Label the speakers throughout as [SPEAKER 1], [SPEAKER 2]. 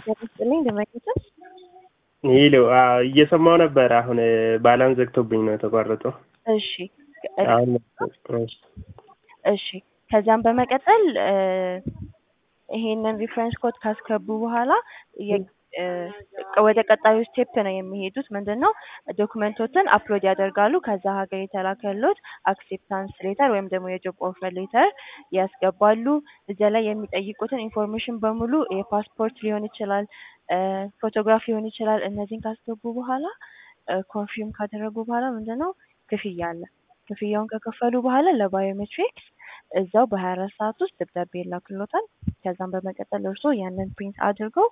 [SPEAKER 1] ስጥልኝ ደመቀችን
[SPEAKER 2] ይሉ እየሰማው ነበር። አሁን ባላን ዘግቶብኝ ነው የተቋረጠው።
[SPEAKER 1] እሺ
[SPEAKER 2] አሁን
[SPEAKER 1] እሺ ከዛም በመቀጠል ይሄንን ሪፈረንስ ኮድ ካስገቡ በኋላ ወደ ቀጣዩ ስቴፕ ነው የሚሄዱት። ምንድን ነው ዶክመንቶችን አፕሎድ ያደርጋሉ። ከዛ ሀገር የተላከሎት አክሴፕታንስ ሌተር ወይም ደግሞ የጆብ ኦፈር ሌተር ያስገባሉ። እዚያ ላይ የሚጠይቁትን ኢንፎርሜሽን በሙሉ የፓስፖርት ሊሆን ይችላል፣ ፎቶግራፍ ሊሆን ይችላል። እነዚህን ካስገቡ በኋላ ኮንፊርም ካደረጉ በኋላ ምንድን ነው ክፍያ አለ። ክፍያውን ከከፈሉ በኋላ ለባዮሜትሪክስ እዛው በሀያ አራት ሰዓት ውስጥ ደብዳቤ ይላክሎታል። ከዛም በመቀጠል እርሶ ያንን ፕሪንት አድርገው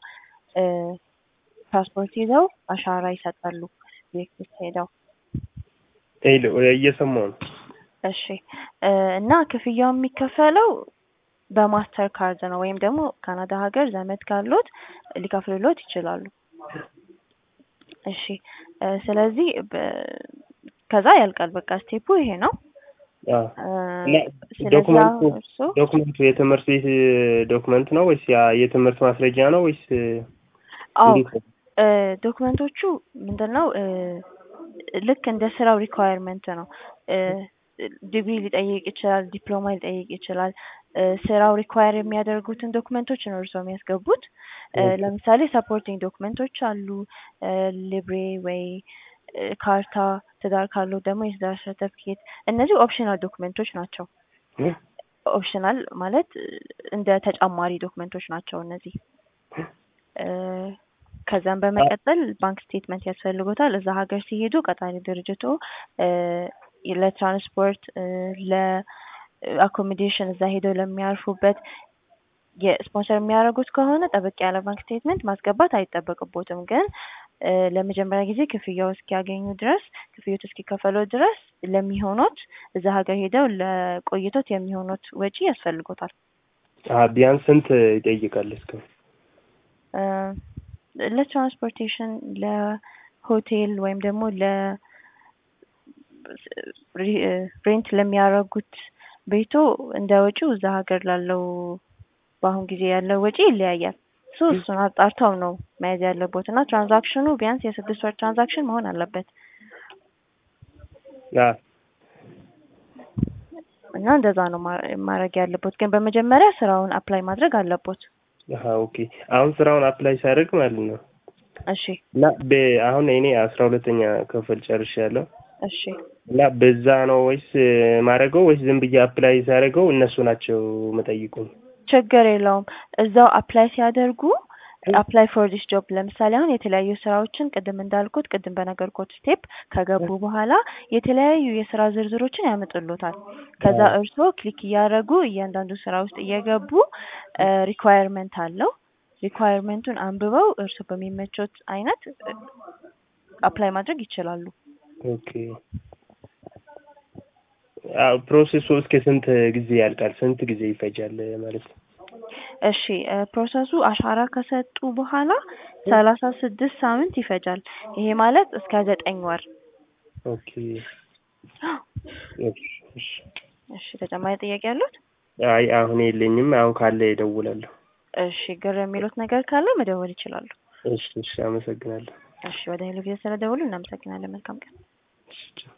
[SPEAKER 1] ፓስፖርት ይዘው አሻራ ይሰጣሉ። ቤት ሄደው
[SPEAKER 2] ሄሎ እየሰማው ነው።
[SPEAKER 1] እሺ እና ክፍያው የሚከፈለው በማስተር ካርድ ነው ወይም ደግሞ ካናዳ ሀገር ዘመድ ካሎት ሊከፍልሎት ይችላሉ። እሺ ስለዚህ ከዛ ያልቃል። በቃ ስቴፑ ይሄ ነው።
[SPEAKER 2] ዶክመንቱ የትምህርት ቤት ዶክመንት ነው ወይስ የትምህርት ማስረጃ ነው ወይስ?
[SPEAKER 1] አዎ ዶክመንቶቹ ምንድን ነው ልክ እንደ ስራው ሪኳየርመንት ነው። ዲግሪ ሊጠይቅ ይችላል፣ ዲፕሎማ ሊጠይቅ ይችላል። ስራው ሪኳየር የሚያደርጉትን ዶክመንቶች ነው እርስዎ የሚያስገቡት። ለምሳሌ ሰፖርቲንግ ዶክመንቶች አሉ፣ ሊብሬ ወይ ካርታ፣ ትዳር ካለው ደግሞ የትዳር ሰርተፍኬት። እነዚህ ኦፕሽናል ዶክመንቶች ናቸው። ኦፕሽናል ማለት እንደ ተጨማሪ ዶክመንቶች ናቸው እነዚህ። ከዛም በመቀጠል ባንክ ስቴትመንት ያስፈልጎታል። እዛ ሀገር ሲሄዱ ቀጣሪ ድርጅቱ ለትራንስፖርት፣ ለአኮሞዴሽን እዛ ሄደው ለሚያርፉበት የስፖንሰር የሚያደርጉት ከሆነ ጠበቅ ያለ ባንክ ስቴትመንት ማስገባት አይጠበቅቦትም። ግን ለመጀመሪያ ጊዜ ክፍያው እስኪያገኙ ድረስ ክፍያው እስኪከፈለው ድረስ ለሚሆኑት እዛ ሀገር ሄደው ለቆይቶት የሚሆኑት ወጪ ያስፈልጎታል።
[SPEAKER 2] ቢያንስ ስንት ይጠይቃል? እስከ
[SPEAKER 1] ለትራንስፖርቴሽን፣ ለሆቴል ወይም ደግሞ ለ ሬንት ለሚያደርጉት ቤቶ እንደ ወጪው እዛ ሀገር ላለው በአሁን ጊዜ ያለው ወጪ ይለያያል። ሶ እሱን አጣርተው ነው መያዝ ያለቦት እና ትራንዛክሽኑ ቢያንስ የስድስት ወር ትራንዛክሽን መሆን አለበት እና እንደዛ ነው ማድረግ ያለቦት። ግን በመጀመሪያ ስራውን አፕላይ ማድረግ አለቦት።
[SPEAKER 2] ኦኬ አሁን ስራውን አፕላይ ሲያደርግ ማለት ነው።
[SPEAKER 1] እሺ
[SPEAKER 2] እና አሁን እኔ አስራ ሁለተኛ ክፍል ጨርሻለሁ።
[SPEAKER 1] እሺ
[SPEAKER 2] እና በዛ ነው ወይስ ማድረገው ወይስ ዝም ብዬ አፕላይ ሲያደርገው እነሱ ናቸው መጠይቁኝ?
[SPEAKER 1] ችግር የለውም። እዛው አፕላይ ሲያደርጉ አፕላይ ፎር ዲስ ጆብ ለምሳሌ አሁን የተለያዩ ስራዎችን ቅድም እንዳልኩት ቅድም በነገርኩት ስቴፕ ከገቡ በኋላ የተለያዩ የስራ ዝርዝሮችን ያመጡሎታል። ከዛ እርስዎ ክሊክ እያደረጉ እያንዳንዱ ስራ ውስጥ እየገቡ ሪኳየርመንት አለው። ሪኳየርመንቱን አንብበው እርስዎ በሚመቾት አይነት አፕላይ ማድረግ ይችላሉ።
[SPEAKER 2] ኦኬ ፕሮሴሱ እስከ ስንት ጊዜ ያልቃል? ስንት ጊዜ ይፈጃል ማለት ነው?
[SPEAKER 1] እሺ ፕሮሰሱ አሻራ ከሰጡ በኋላ ሰላሳ ስድስት ሳምንት ይፈጃል። ይሄ ማለት እስከ ዘጠኝ ወር።
[SPEAKER 2] ኦኬ
[SPEAKER 1] እሺ ተጨማሪ ጥያቄ ያሉት?
[SPEAKER 2] አይ አሁን የለኝም። አሁን ካለ እደውላለሁ።
[SPEAKER 1] እሺ ግር የሚሉት ነገር ካለ መደወል ይችላሉ።
[SPEAKER 2] እሺ እሺ፣ አመሰግናለሁ።
[SPEAKER 1] እሺ ወደ ሄሎ ቪዛ ስለደወሉ እናመሰግናለን። መልካም ቀን።